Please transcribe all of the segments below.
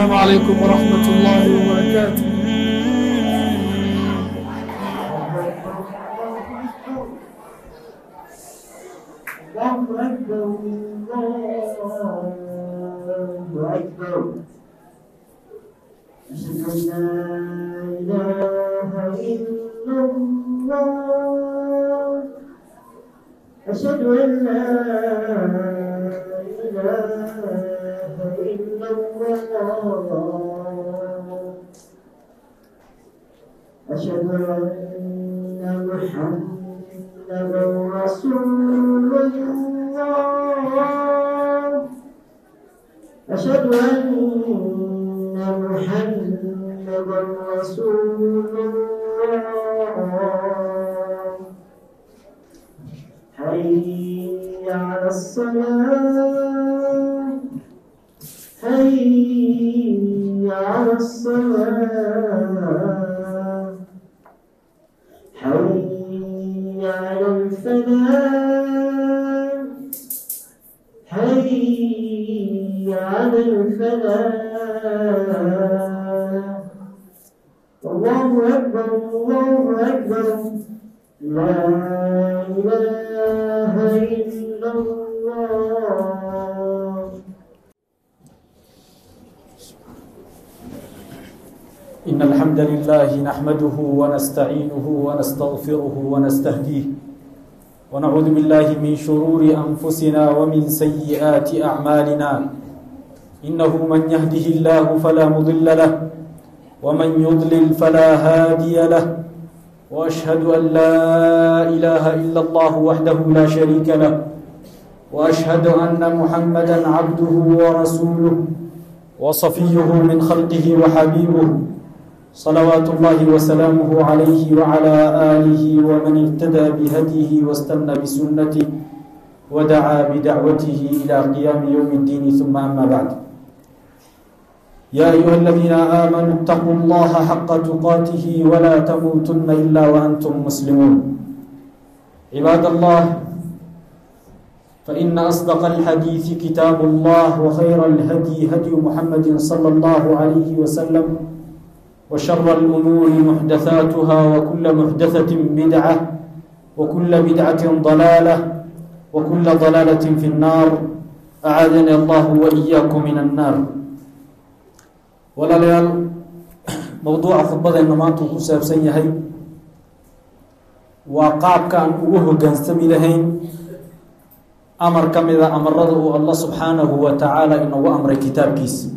السلام عليكم ورحمة الله وبركاته الله أكبر الله أكبر أشهد أن لا إله إلا الله أشهد أن لا إله إلا الله أشهد أن محمدا رسول الله أشهد أن محمدا رسول الله حي على الصلاة حي على الصلاة حي على الفلاح حي على الفلاح الله أكبر الله أكبر لا إله إلا الله إن الحمد لله نحمده ونستعينه ونستغفره ونستهديه ونعوذ بالله من شرور أنفسنا ومن سيئات أعمالنا إنه من يهده الله فلا مضل له ومن يضلل فلا هادي له وأشهد أن لا إله إلا الله وحده لا شريك له وأشهد أن محمدا عبده ورسوله وصفيه من خلقه وحبيبه صلوات الله وسلامه عليه وعلى آله ومن اهتدى بهديه واستنى بسنته ودعا بدعوته إلى قيام يوم الدين ثم أما بعد يا أيها الذين آمنوا اتقوا الله حق تقاته ولا تموتن إلا وأنتم مسلمون عباد الله فإن أصدق الحديث كتاب الله وخير الهدي هدي محمد صلى الله عليه وسلم وشر الأمور محدثاتها وكل محدثة بدعة وكل بدعة ضلالة وكل ضلالة في النار أعاذني الله وإياكم من النار walaalayaal mowduuca khudbadeenna maanta uu ku saabsan yahay waa qaabka aan ugu hoggaansami lahayn amar ka mida amarada uu allah subxaanahu wa tacaala inagu amray kitaabkiisa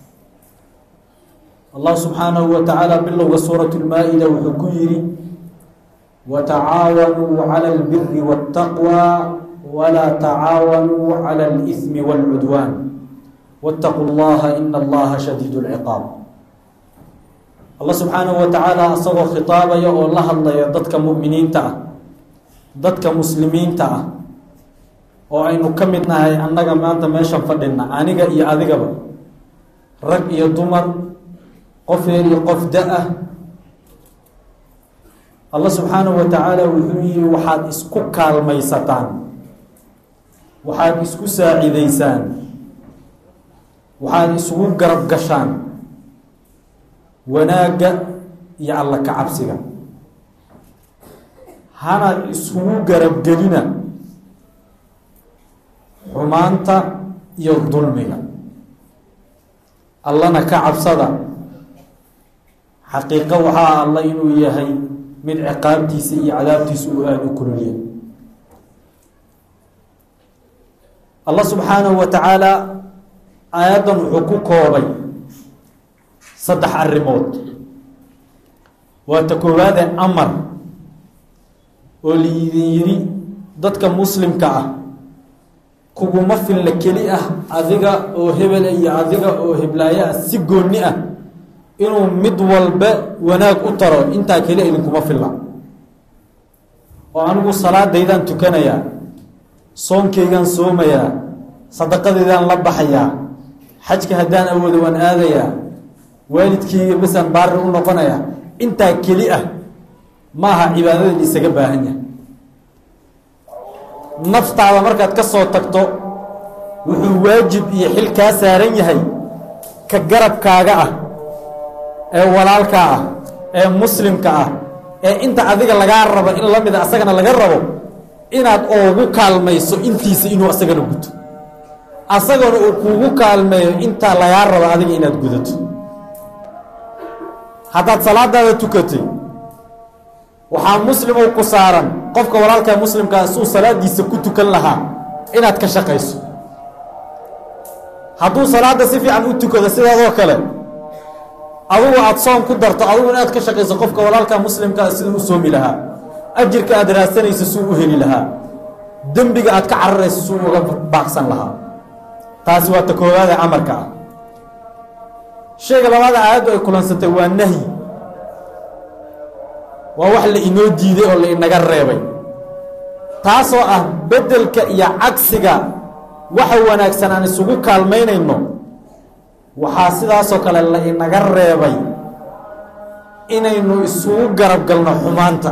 allah subxaanahu wa tacaala bilowga suurat lmaa-ida wuxuu ku yidhi watacaawanuu cala albiri waاtaqwa walaa tacaawanuu cala اlإثmi wاlcudwaan wاtaquu llaha ina allaha shadiid اlciqaab allah subxaanahu wa tacaala asagoo khitaabaya oo la hadlaya dadka mu'miniinta ah dadka muslimiinta ah oo aynu ka mid nahay annaga maanta meeshan fadhina aniga iyo adigaba rag iyo dumar qof yar iyo qof da-ah allah subxaanahu wa tacaala wuxuu yihi waxaad isku kaalmaysataan waxaad isku saacidaysaan waxaad isugu garab gashaan wanaagga iyo alla ka cabsiga hana isugu garabgelina xumaanta iyo dulmiga allana ka cabsada xaqiiqo waxaa alla inuu yahay mid ciqaabtiisa iyo cadaabtiisa uu aada u kululya allah subxaanahu wa tacaala aayaddan wuxuu ku koobay saddex arrimood waa ta koowaade amar oo laidin yidhi dadka muslimka ah kuguma filla keli ah adiga oo hebela iyo adiga oo heblaayo ah si goonni ah inuu mid walba wanaag u taro intaa keli idinkuma filla oo anigu salaadaydaan tukanayaa soonkaygaan soomayaa sadaqadeydaan la baxayaa xajka haddaan awoodo waan aadayaa waalidkayga basaan baari u noqonayaa intaa keli ah ma aha cibaadadan isaga baahan yahay naftaada markaad ka soo tagto wuxuu waajib iyo xil kaa saaran yahay ka garabkaaga ah ee walaalkaa ah ee muslimka ah ee inta adiga lagaa rabo in la mida asagana laga rabo inaad oogu kaalmayso intiisa inuu asagana guto asagana uu kuugu kaalmeeyo intaa lagaa rabo adiga inaad gudato haddaad salaadaada tukatay waxaa muslimow ku saaran qofka walaalkaa muslimkaa suu salaadiisa ku tukan lahaa inaad ka shaqayso hadduu salaadda si fiican u tukado sidaadoo kale adugu aada soon ku darto adugu inaad ka shaqayso qofka walaalkaa muslimkaa siduu u soomi lahaa ajirka aad raadsanayso suu u heli lahaa dembiga aad ka cararayso suu uga baaqsan lahaa taasi waa ta koowaada amarka ah shayga labaada aayaddu ay kulansatay waa nahyi waa wax la inoo diiday oo la inaga reebay taasoo ah beddelka iyo cagsiga waxa wanaagsan aan isugu kaalmaynayno waxaa sidaasoo kale la inaga reebay inaynu isugu garab galno xumaanta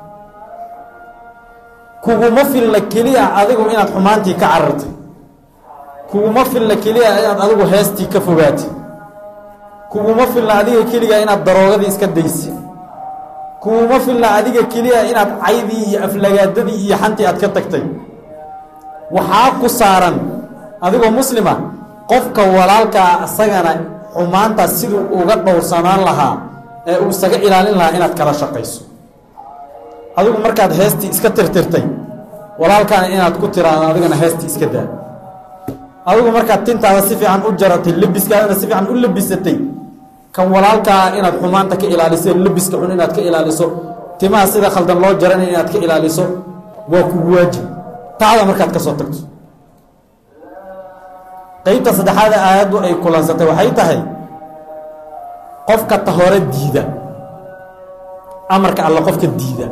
kuguma filla keliya adigu inaad xumaantii ka carartay kuguma filla keliya inaad adigu heestii ka fogaatay kuguma filna adiga keliya inaad daroogadii iska daysay kuguma filna adiga keliya inaad caydii iyo aflagaadadii iyo xantii aad ka tagtay waxaa ku saaran adigoo muslima qofka walaalkaa isagana xumaantaas siduu uga dhowrsanaan lahaa ee uu isaga ilaalin lahaa inaad kala shaqayso adigu markaad heestii iska tirtirtay walaalkaana inaad ku tiraado adigana heestii iska daa adigu markaad tintaada si fiican u jaratay lebiskaadana si fiican u lebisatay kan walaalkaa inaad xumaanta ka ilaaliso lebiska xun inaad ka ilaaliso timaha sida khaldan loo jaranay inaad ka ilaaliso waa kugu waajib taada markaad ka soo tagto qeybta saddexaada aayaddu ay kulansatay waxay tahay qofka ta hore diida amarka alla qofka diida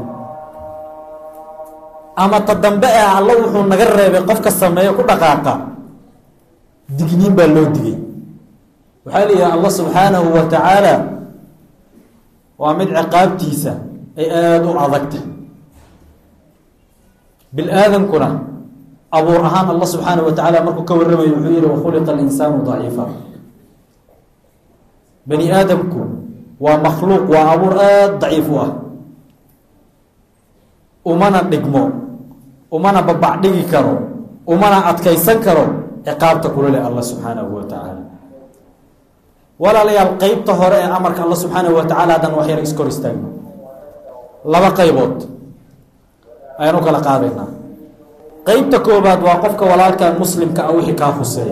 ama ta dambe ee alla wuxuu naga reebay qofka sameeyo ku dhaqaaqa digniin baa loo digay waxaa la yidhaha allah subxaanahu wa tacaala waa mid ciqaabtiisa ay aada u adagtay bil-aadankuna abuur ahaan allah subxaanahu wa tacaala markuu ka warramayo wuxuu yihi wakhuliqa alinsaanu daciifa bani aadamku waa makhluuq waa abuur aada daciif u ah umana dhigmo umana babac dhigi karo umana adkaysan karo ciqaabta kula leh allah subxaanahu wa tacaala walaalayaal qeybta hore ee amarka alla subxaanahu wa tacala haddaan wax yar iskor istaagno laba qaybood ayaan u kala qaadaynaa qeybta koobaad waa qofka walaalka muslimka ah wixii kaa huseeya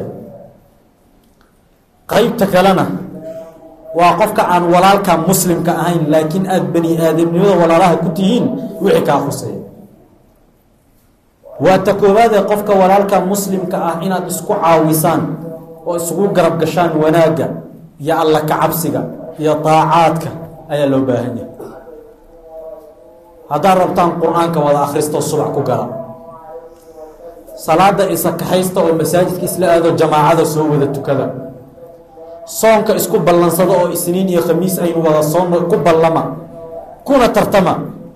qeybta kalena waa qofka aan walaalka muslimka ahayn laakiin aada bani aadamnimada walaalaha ku tihiin wixii kaa huseeya waa ta koobaad ee qofka walaalka muslimka ah inaad isku caawisaan oo isugu garab gashaan wanaagga iyo alla ka cabsiga iyo daacaadka ayaa loo baahan yahay haddaad rabtaan qur-aanka wada akhristoo subax ku gala salaada isa kaxaysta oo masaajidka isla aado jamaacada soo wada tukada soonka isku ballansada oo isniin iyo khamiis aynu wada soon ku ballama kuna tartama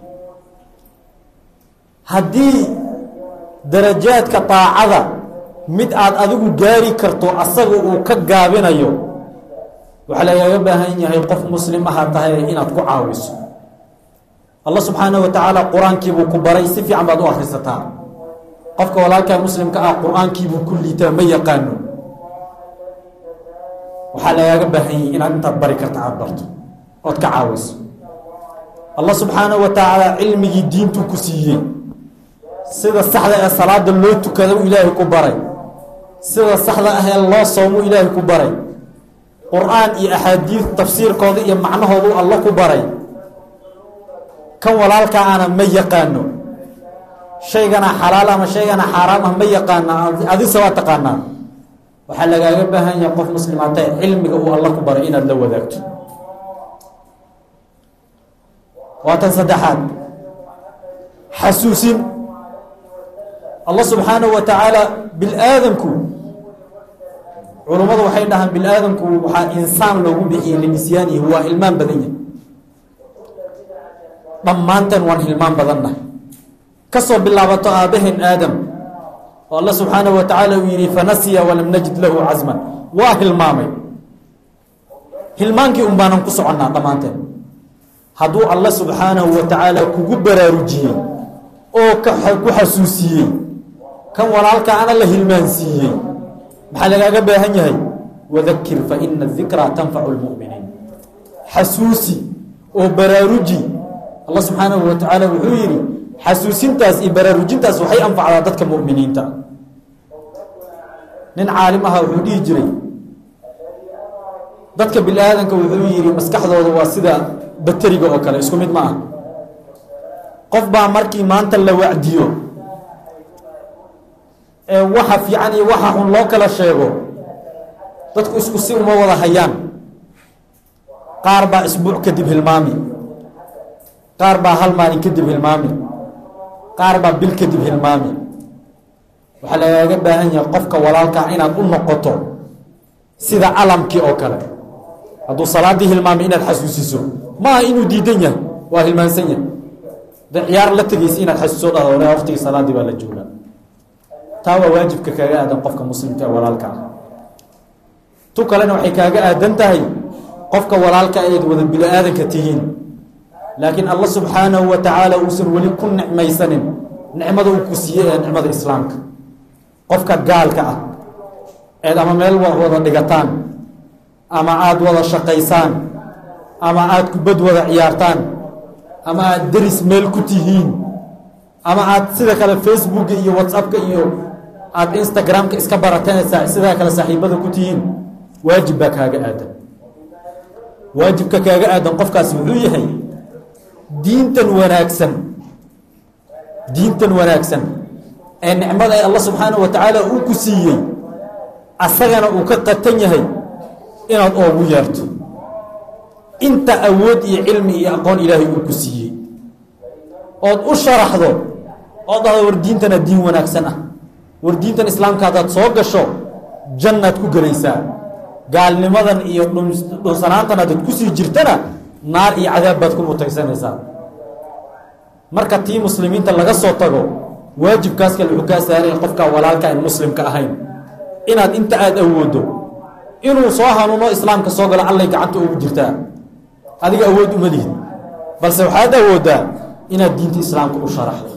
haddii darajaadka daacada mid aad adigu gaari karto asaga uu ka gaabinayo waxaa lagaaga baahan yahay qof muslim ahaa tahay inaad ku caawiso allah subxaanahu wa tacaala qur-aankiibuu ku baray si fiican baad u akhrisataa qofka walaalkaa muslimka ah qur-aankiibuu ku liitaa ma yaqaano waxaa lagaaga baahan yahay inaad intaad bari karta aada barto ood ka caawiso allah subxaanahu wa tacaala cilmigii diintuu ku siiyey sida saxda ee salaada loo tukada u ilaahay ku baray sida saxda ah ee loo soomu ilaahay ku baray qur-aan iyo axaadiid tafsiirkooda iyo macnahoodu alla ku baray kan walaalkaa ana ma yaqaano shaygana xalaal ama shaygana xaaraam ah ma yaqaana adise waa taqaanaa waxaa lagaaga baahan yahay qof muslimaata cilmiga uu alla ku baray inaad la wadaagto waa tan saddexaad xasuusin allah subxaanahu wa tacaala bil-aadamku culummadu waxay dhahaan bil-aadamku waxaa insaan loogu bixiyey linisyaanihi waa hilmaan badan yahay dhammaanteen waan hilmaan badannahay ka soo bilaabato aabbaheen aadam oo alla subxaanahu wa tacaala uu yidhi fanasiya walam najid lahu casman waa hilmaamay hilmaankii un baanan ku soconnaa dhammaanteen hadduu alla subxaanahu wa tacaala kugu baraarujiyey oo ku xasuusiyey kan walaalka ana la hilmaansiiyey maxaa lagaaga baahan yahay wadakir fa ina dikraa tanfacu lmu'miniin xasuusi oo baraaruji allah subxaanahu wa tacaala wuxuu yidhi xasuusintaas iyo baraarujintaas waxay anfacdaa dadka mu'miniinta nin caalim aha wuxuu dhihi jiray dadka bini aadanka wuxuu yidhi maskaxdooda waa sida bateriga oo kale isku mid ma ah qof baa markii maanta la wacdiyo ee waxa fiican iyo waxa xun loo kala sheego dadku isku si uma wada hayaan qaar baa isbuuc kadib hilmaami qaar baa hal maalin kadib hilmaami qaar baa bil kadib hilmaami waxaa lagaaga baahan yahay qofka walaalkaa inaad u noqoto sida calamkii oo kale hadduu salaaddii hilmaamay inaad xasuusiso maaha inuu diidan yahay waa hilmaansan yahay da ciyaar la tegaysa inaad xasuuso dhahdo wala waqtigii salaaddii baa la joogaa taa waa waajibka kaaga aadan qofka muslimka ee walaalka ah tu kalena waxay kaaga aadan tahay qofka walaalka ayaad wada bini aadanka tihiin laakiin allah subxaanahu wa tacaala uusan weli ku nicmaysanin nicmada uu ku siiyey ee nicmada islaamka qofka gaalka ah eed ama meel wada dhigataan ama aada wada shaqaysaan ama aada kubad wada ciyaartaan ama aada deris meel ku tihiin ama aada sida kale facebooka iyo whatsappka iyo aada instagramka iska barateen sidaa kale saaxiibada ku tihiin waajib baa kaaga aadan waajibka kaaga aadan qofkaasi wuxuu yahay diintan wanaagsan diintan wanaagsan ee nicmada ee allah subxaanahu wa tacaala uu ku siiyey asagana uu ka qatan yahay inaad oogu yeerto inta awood iyo cilmi iyo aqoon ilaahay uu ku siiyey ood u sharaxdo ood dhahdo war diintana diin wanaagsan ah war diintan islaamka haddaad soo gasho jannaad ku gelaysaa gaalnimadan iyo dhunsanaantan haddaad kusii jirtana naar iyo cadaab baad ku mutaysanaysaa marka tii muslimiinta laga soo tago waajibkaas kale wuxuu kaa saaraya qofka walaalka aan muslimka ahayn inaad inta aada awooddo inuu soo hanuuno islaamka soo galo allay gacanta ugu jirtaa adiga awood uma lihid balse waxaad awooddaa inaad diinta islaamka u sharaxdo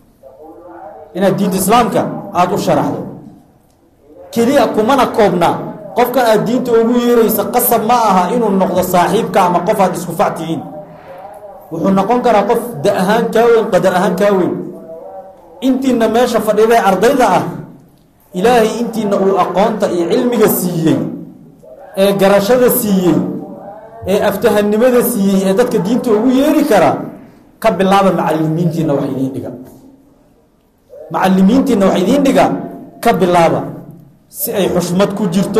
inaad diinta islaamka aada u sharaxdo keliya kumana koobna qofkan aad diinta ugu yeeraysa qasab ma aha inuu noqdo saaxiibka ama qof aad isku fac tihiin wuxuu noqon karaa qof da ahaan kaa weyn qadar ahaan kaa weyn intiina meesha fadhidae ardayda ah ilaahay intiina uu aqoonta iyo cilmiga siiyey ee garashada siiyey ee aftahannimada siiyey ee dadka diinta ugu yeeri karaa ka bilaaba macalimiintiina wax idiin dhiga macalimiintiina wax idiin dhiga ka bilaaba si ay xushmad ku jirto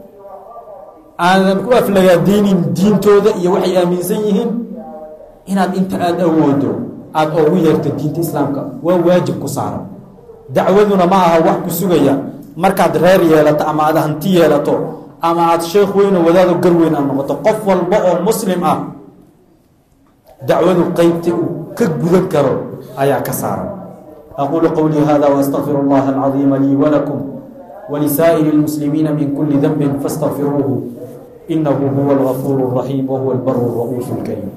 aanan ku aflagaadeynin diintooda iyo waxay aaminsan yihiin inaad inta aada awoodo aada oogu yeerto diinta islaamka waa waajib ku saaran dacwaduna ma aha wax ku sugaya markaad reer yeelato ama aad hanti yeelato ama aada sheekh weyno wadaado gar weyn aad noqoto qof walba oo muslim ah dacwadu qeybta uu ka gudan karo ayaa ka saaran aquulu qowlii hada waastaqfiru اllaha alcadiima lii walakum walisaa'iri اlmuslimiina min kuli denbi faاstaqfiruuhu inahu huwa algafuur الraxiim wahuwa albaru الra'uuf اlkariim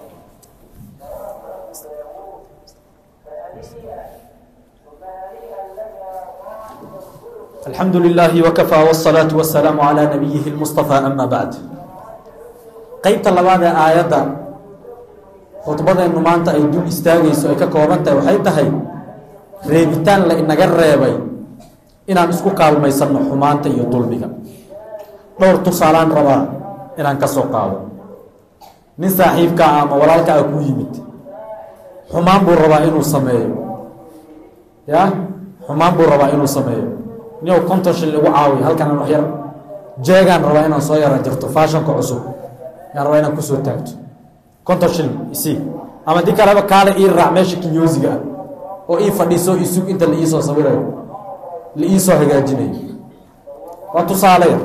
alxamdu lilaahi wkafaa wالsalaaةu wasalaamu calىa nabiyihi اlmustaفى ama bacd qeybta labaad ee aayadda khudbadeennu maanta ay dul istaagayso ay ka kooban tahay waxay tahay reebitaan la inaga reebay inaan isku kaalmaysanno xumaanta iyo dulmiga dhowr tusaalaan rabaa inaan ka soo qaado nin saaxiibkaa ama walaalka a ku yimid xumaan buu rabaa inuu sameeyo ya xumaan buu rabaa inuu sameeyo niow konton shil igu caawiya halkanaan wax yar jeegaan rabaa inaan soo yara jirto faashonka cusub yaan rabaa inaan kusoo taagto konton shil isii ama di kaleba kaale ii raac meesha kinyoosiga ah oo ii fadhiiso isug inta la iisoo sawirayo la iisoo hagaajinayo waa tusaale yar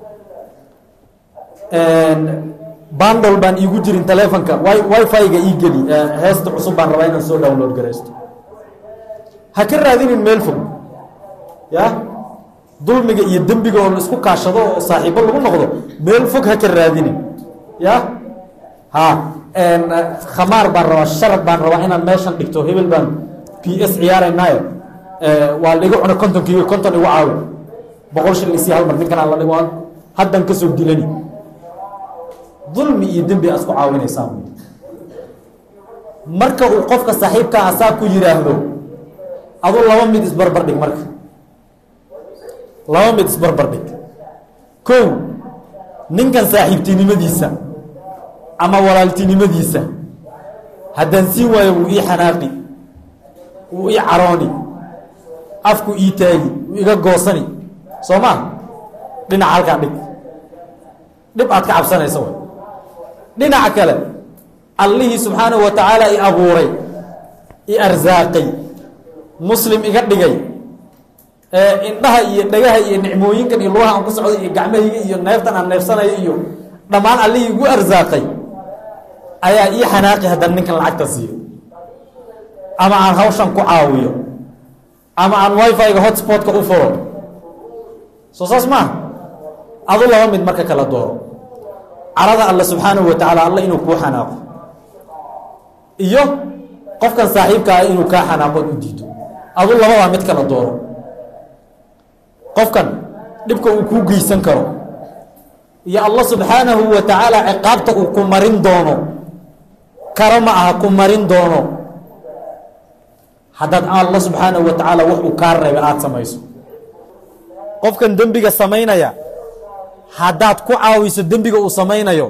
bandol baan iigu jirin telefonka wifi-ga ii geli heesta cusub baan rabaa inaan soo download garaysto ha ka raadinin meel fog ya dulmiga iyo dembiga oo la isku kaashado oo saaxiibo lagu noqdo meel fog ha ka raadinin ya ha khamaar baan rabaa sharad baan rabaa inaan meeshan dhigto hebel baan p s ciyaaraynaayo waa laiga cuna kontonkiiyo konton igu caawi boqol shil isii hal mar ninkan aan la dhigo haddan ka soo dilani dulmi iyo dembi aa isku caawinaysaa marka uu qofka saaxiibkaa asaa ku yidhaahdo adu laba mid isbarbar dhig marka laba mid isbarbar dhig kow ninkan saaxiibtinimadiisa ama walaaltinimadiisa haddaan siin waayo wuu ii xanaaqi wuu ii carooni afku ii taagi wuu iga goosani soo ma dhinaca halkaa dhig dhib aad ka cabsanaysa way dhinaca kale allihii subxaanahu wa tacaala i abuuray i arsaaqay muslim iga dhigay indhaha iyo dhagaha iyo nicmooyinkan iyo lugaha aan ku socday iyo gacmahayga iyo neeftan aan neefsanayo iyo dhammaan allihii igu arsaaqay ayaa ii xanaaqi haddana ninkan lacagta siiyo ama aan hawshan ku caawiyo ama aan wifi-ga hotspotka u furo soo saas maaha adu laba mid marka kala dooro carada alla subxaanahu wa tacaala alla inuu kuu xanaaqo iyo qofkan saaxiibka ah inuu kaa xanaaqood u diido adu labadaa mid kala dooro qofkan dhibka uu kuu geysan karo iyo allah subxaanahu wa tacaala ciqaabta uu ku marin doono karo ma aha ku marin doono haddaad allah subxaanahu wa tacaala wax uu kaa reebay aada samayso qofkan dembiga samaynaya haddaad ku caawiso dembiga uu samaynayo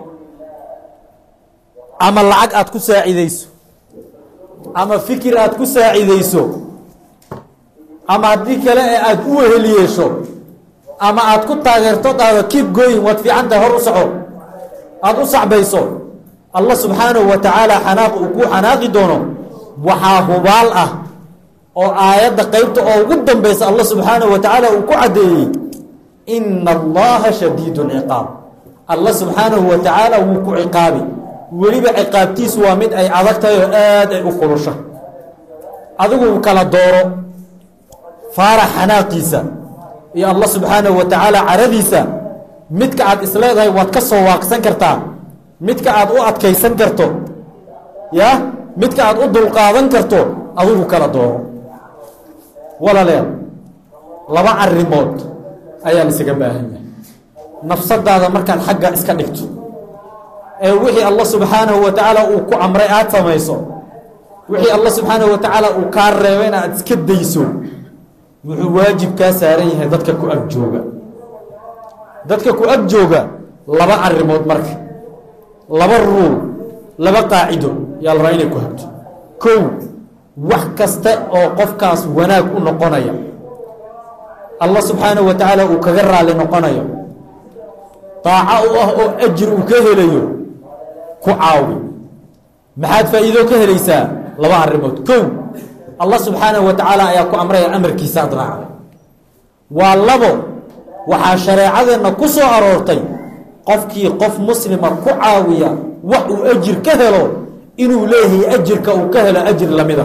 ama lacag aad ku saacidayso ama fikir aad ku saacidayso ama haddii kale ee aada u wehel yeesho ama aad ku taageerto daado keep going waad fiican tahay hor u soco aada u sacbayso allah subxaanahu wa tacaala xanaaq uu kuu xanaaqi doono waxaa hubaal ah oo aayadda qeybta oo ugu dambaysa allah subxaanahu wa tacaala uu ku caddeeyey ina allaha shadiidu ciqaab allah subxaanahu wa tacaala wuu ku ciqaabi weliba ciqaabtiisu waa mid ay adag tahay oo aada ay u kulusha adigu kala dooro faarax xanaaqiisa iyo allah subxaanahu wa tacaala caradiisa midka aad isleedahay waad ka soo waaqsan kartaa midka aad u adkaysan karto ya midka aad u dulqaadan karto adigu kala dooro walaaleel laba arrimood ayaa laisaga baahan yahay nafsadaada markaad xagga iska dhigto ee wixii allah subxaanahu wa tacaala uu ku amray aad samayso wixii allah subxaanahu wa tacaala uu kaa reebayna aad iska dayso wuxuu waajib kaa saaran yahay dadka ku ag jooga dadka ku ag jooga laba arrimood marka laba ruul laba qaacido yaa la rabaa inay ku habto kow wax kasta oo qofkaas wanaag u noqonaya allah subxaanahu wa tacaala uu kaga raali noqonayo daaco u ah oo ajir uu ka helayo ku caawi maxaad faa'iido ka helaysaa laba arrimood kow allah subxaanahu wa tacaala ayaa ku amraya amarkiisa ad raacda waa labo waxaa shareecadeenna ku soo aroortay qofkii qof muslima ku caawiya wax uu ajir ka helo inuu leeyahay ajirka uu ka helo ajir lamida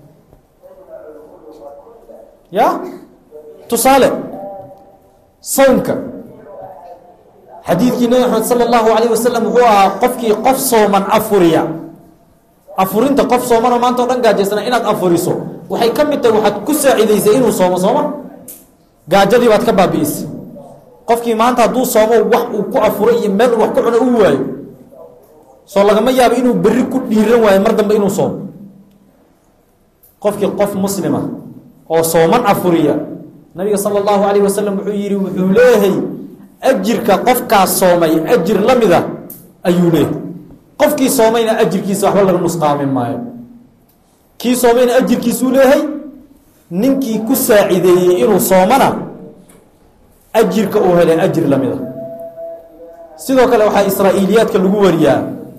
ya tusaale sownka xadiidkii nabi maxamed sala allahu calayh wasalam wuxuu ahaa qofkii qof sooman afuriya afurinta qof soomanoo maanta o dhan gaajaysana inaad afuriso waxay ka mid tahay waxaad ku saacidaysay inuu soomo sooma gaajadii baad ka baabi'isay qofkii maanta hadduu soomo wax uu ku afuro iyo meel wax ku cuno u waayo soo lagama yaabo inuu berri ku dhiiran waayo mar dambe inuu soomo qofkii qof muslima oo sooman afuriya nabiga sala allahu calayh wasalam wuxuu yidhi wuxuu leeyahay ajirka qofkaas soomay ajir la mida ayuu leeyahay qofkii soomayna ajirkiisa waxba laga nusqaamin maayo kii soomayna ajirkiisuu leeyahay ninkii ku saacideeyey inuu soomana ajirka uu helay ajir la mida sidoo kale waxaa israa'iiliyaadka lagu wariyaa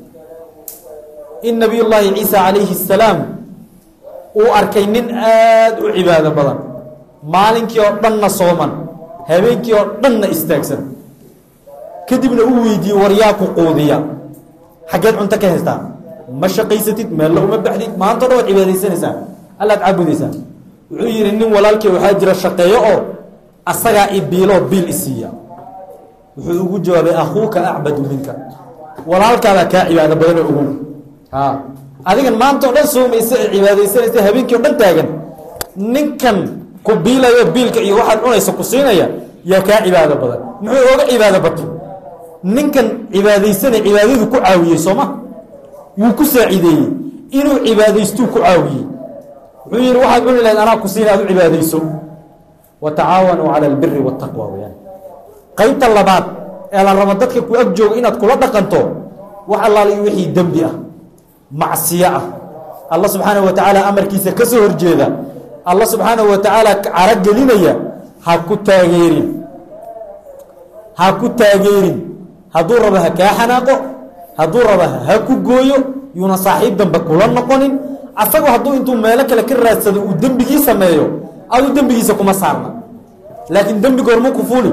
in nabiy llaahi ciisa calayhi الsalaam uu arkay nin aada u cibaado badan maalinkii oo dhanna sooman habeenkii oo dhanna istaagsan kadibna uu weydiiyey war yaa ku quudiya xaggeed cunto ka haystaa ma shaqaysatid meella uma baxdid maanto dhan waad cibaadaysanaysaa allaad caabudaysaa wuxuu yidhi nin walaalkii waxaa jira shaqeeyo oo asagaa i biiloo biil isiiya wuxuu ugu jawaabay akhuuka acbadu minka walaalkaadaa kaa cibaado badan oo ogow a adigan maanta o dhan soomaysa ee cibaadaysanaysa habeenkii o dhan taagan ninkan ku biilayo biilka iyo waxaad cunaysa ku siinaya yaa kaa cibaado badan muxuu ooga cibaado batay ninkan cibaadaysanay cibaadadu ku caawiyey sooma wuu ku saacideeyey inuu cibaadaystuu ku caawiyey wuxuu yidhi waxaad cuni lahayd anaa ku siina aad u cibaadayso wa tacaawanuu cala albiri waataqwa weyaan qaybta labaad ee la rabo dadka ku ag jooga inaad kula dhaqanto wax allaaliyo wixii dembi ah macsiyo ah alla subxaanahu wa tacaala amarkiisa ka soo horjeeda alla subxaanahu wa tacaala caragelinaya ha ku taageerin ha ku taageerin hadduu rabo ha kaa xanaaqo hadduu rabo ha ku gooyo yuuna saaxiib dambe kula noqonin asagu hadduu intuu meelo kale ka raadsado uu dembigii sameeyo aduu dembigiisa kuma saarna laakiin dembiga hormuu ku fuuli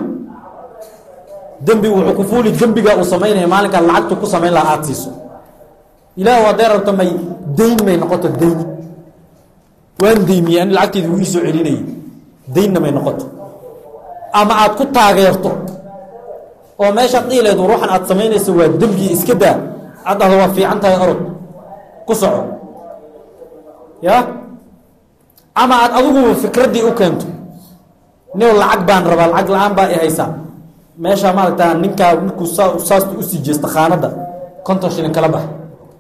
dembigu wuxuu ku fuuli dembigaa uu samaynaya maalinkaa lacagtu ku samayn laha aada siiso ilaahu hadday rabto may dayn may noqoto dayn waan deymiye ani lacagteedi wuu ii soo celinayay daynna may noqoto ama aad ku taageerto oo meeshaad dhiileedu ruuxan aad samaynayso waa dembi iska daa aad dhahdo waa fiican tahay orod ku soco ya ama aad adiguba fikraddii u keento nin lacag baan rabaa lacag la-aan baa i haysaa meeshaa maaragtaa ninkaa markuu saa saasta usii jeesta khaanadda konton shilin kala bax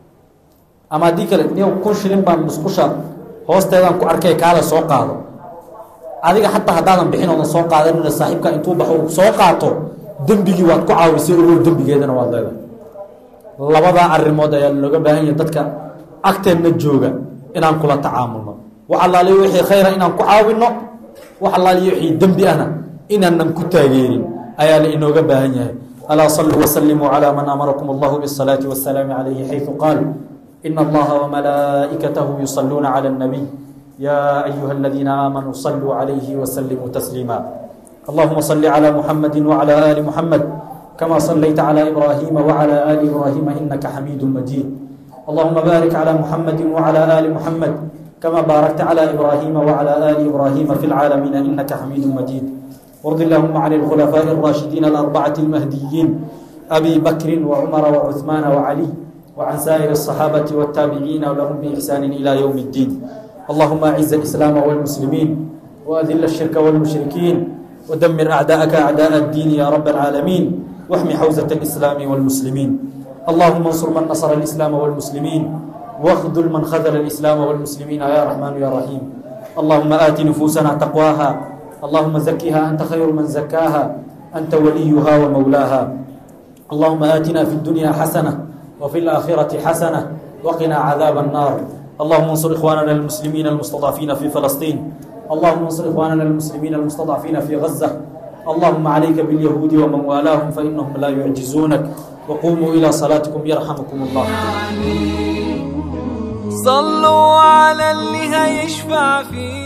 ama haddii kale ni kun shilin baan musqusha hoosteedaan ku arkay kaale soo qaado adiga xataa haddaadan bixin oodan soo qaadanina saaxiibka intuu baxo uu soo qaato dembigii waad ku caawisay ogow dembigeedana waad leedahay labadaa arrimood ayaa looga baahan yahay dadka agteenna jooga inaan kula tacaamulno wax allaaliyo wixii khayra inaan ku caawinno wax allaaliyo wixii dembi ahna inaanan ku taageerin ayaa la inooga baahan yahay alaa saluu wasalimuu calaa man amarakum allahu bisalaati wasalaami calayhi xaydu qaal ina allaha wamalaa'ikatahu yusaluuna cala اnnabiy ya ayuha aladiina aamanuu saluu calayhi wasalimuu tasliima اللهم صل على محمد وعلى آل محمد كما صليت على إبراهيم وعلى آل إبراهيم إنك حميد مجيد اللهم بارك على محمد وعلى آل محمد كما باركت على إبراهيم وعلى آل إبراهيم في العالمين إنك حميد مجيد وارض اللهم عن الخلفاء الراشدين الأربعة المهديين أبي بكر وعمر وعثمان وعلي وعن سائر الصحابة والتابعين ولهم بإحسان إلى يوم الدين اللهم أعز الإسلام والمسلمين وأذل الشرك والمشركين ودمر أعداءك أعداء الدين يا رب العالمين واحمي حوزة الإسلام والمسلمين اللهم انصر من نصر الإسلام والمسلمين واخذل من خذل الإسلام والمسلمين يا رحمن يا رحيم اللهم آت نفوسنا تقواها اللهم زكها أنت خير من زكاها أنت وليها ومولاها اللهم آتنا في الدنيا حسنة وفي الآخرة حسنة وقنا عذاب النار اللهم انصر إخواننا المسلمين المستضعفين في فلسطين اللهم انصر إخواننا المسلمين المستضعفين في غزة اللهم عليك باليهود ومن والاهم فإنهم لا يعجزونك وقوموا إلى صلاتكم يرحمكم الله صلوا على اللي هيشفع فيه